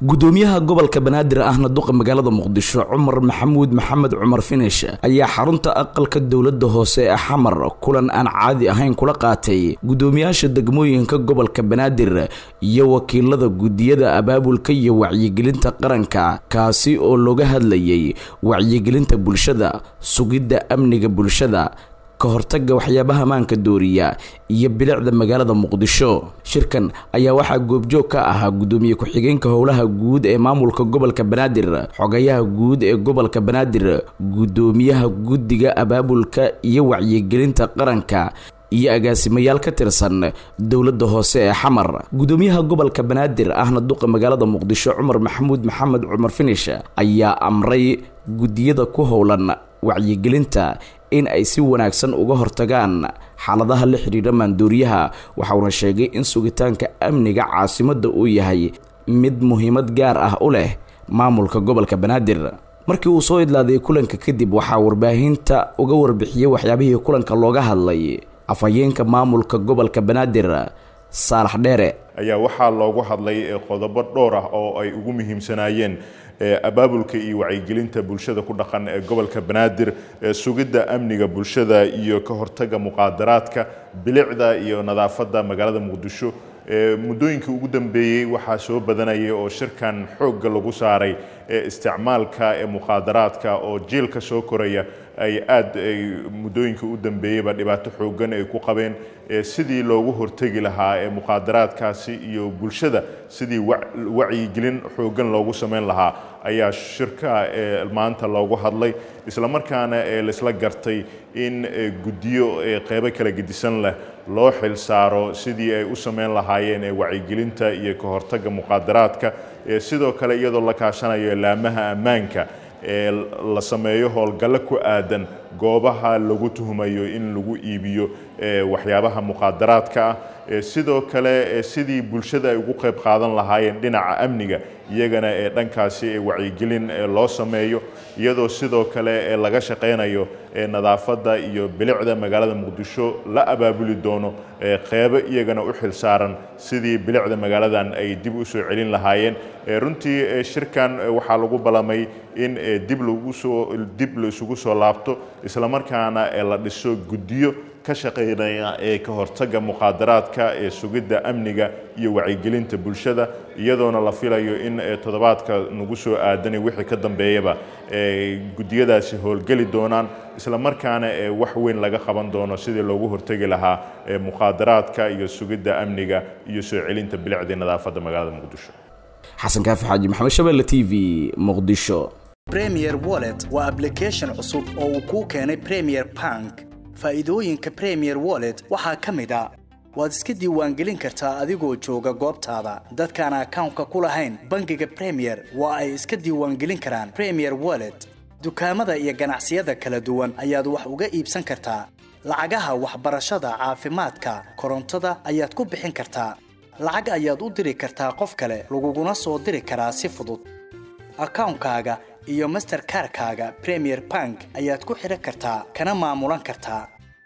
gudoomiyaha gobolka banaadir ahna duqa magaalada muqdisho cumar maxamuud maxamed cumar finish ayaa xarunta aqalka dowlada hoose ee xamar kulan aan caadi ahayn kula qaatay gudoomiyaasha degmooyinka gobolka banaadir iyo wakiilada gudiyada abaabulka iyo wacyigelinta qaranka kaasi oo looga hadlayay wacyigelinta bulshada sugidda amniga bulshada ka hortaga waxyaabaha maanka dooriya iyo bilicda magaalada muqdisho shirkan ayaa waxaa goobjoog ka ahaa gudoomiye ku-xigeenka howlaha guud ee maamulka gobolka banaadir xogayaha guud ee gobolka banaadir gudoomiyaha guddiga abaabulka iyo wacyigelinta qaranka iyo agaasimayaal ka tirsan dowladda hoose ee xamar gudoomiyaha gobolka banaadir ahna duqa magaalada muqdisho cumar maxamuud maxamed cumar finish ayaa amray guddiyada ku howlan wacyigelinta in ay si wanaagsan uga hortagaan xaaladaha la xidhiidha maandooriyaha waxauna sheegay in sugitaanka amniga caasimadda uu yahay mid muhiimad gaar ah u leh maamulka gobolka banaadir markii uu soo idlaaday kulanka kadib waxaa warbaahinta uga warbixiyey waxyaabihii kulanka looga hadlay afhayeenka maamulka gobolka banaadir saalax dheere ayaa waxaa loogu hadlay qodobo dhowr ah oo ay ugu muhiimsanaayeen abaabulka iyo wacyigelinta bulshada ku dhaqan ee gobolka banaadir sugidda amniga bulshada iyo ka hortaga muqaadaraadka bilicda iyo nadaafadda magaalada muqdisho muddooyinkii ugu dambeeyey waxaa soo badanayay oo shirkan xoogga lagu saaray isticmaalka ee muqaadaraadka oo jiilka soo koraya ay aad muddooyinkii u dambeeyeyba dhibaato xooggan ay ku qabeen sidii loogu hortegi lahaa ee muqaadaraadkaasi iyo bulshada sidii wacyigelin xooggan loogu samayn lahaa ayaa shirka maanta loogu hadlay islamarkaana laisla gartay in guddiyo qeybo kala gedisan leh loo xil saaro sidii ay u samayn lahaayeen wacyigelinta iyo ka hortagga muqaadaraadka sidoo kale iyadoo la kaashanayo laamaha ammaanka ee la sameeyo howlgallo ku aadan goobaha lagu tuhmayo in lagu iibiyo waxyaabaha muqaadaraadka ah sidoo kale sidii bulshada ay ugu qayb qaadan lahaayeen dhinaca amniga iyagana ee dhankaasi wacyigelin loo sameeyo iyadoo sidoo kale laga shaqaynayo nadaafadda iyo bilicda magaalada muqdisho la abaabuli doono qeybo iyagana u xil saaran sidii bilicda magaaladan ay dib u soo celin lahaayeen runtii shirkan waxaa lagu ballamay in dib lagusoo dib la isugu soo laabto islamarkaana la dhiso guddiyo ka shaqaynaya ee ka hortagga muqaadaraadka ee sugidda amniga iyo wacyigelinta bulshada iyadoona la filayo in toddobaadka nagu soo aadanay wixii ka dambeeyaba guddiyadaasi howlgeli doonaan islamarkaana wax weyn laga qaban doono sidii loogu hortegi lahaa muqaadaraadka iyo sugidda amniga iyo soo celinta bilicdii nadaafadda magaalada muqdisho xasan kaafi xaaji maxamed shabeelle t v muqdisho premier wallet waa ablication cusub oo uu kuu keenay premier bank faa'iidooyinka premier wallet waxaa ka mid a waad iska diiwaangelin kartaa adigoo jooga goobtaada dadkaan akawnka ku lahayn bangiga premier waa ay iska diiwaangelin karaan premier wallet dukaamada iyo ganacsiyada kala duwan ayaad wax uga iibsan kartaa lacagaha waxbarashada caafimaadka korontada ayaad ku bixin kartaa lacag ayaad u diri kartaa qof kale laguguna soo diri karaa si fudud akawnkaaga iyo masterkarkaaga premier bank ayaad ku xidhan kartaa kana maamulan kartaa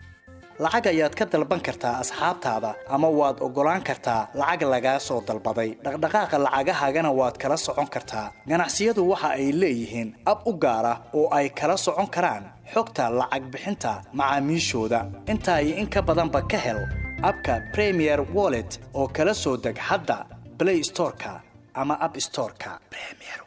lacag ayaad ka dalban kartaa asxaabtaada ama waad oggolaan kartaa lacag lagaa soo dalbaday dhaqdhaqaaqa lacagahaagana waad kala socon kartaa ganacsiyadu waxa ay leeyihiin ab u gaar ah oo ay kala socon karaan xogta lacag bixinta macaamiishooda intaa iyo in ka badanba ka hel abka premier wallet oo kala soo deg hadda blay storeka ama ab storeka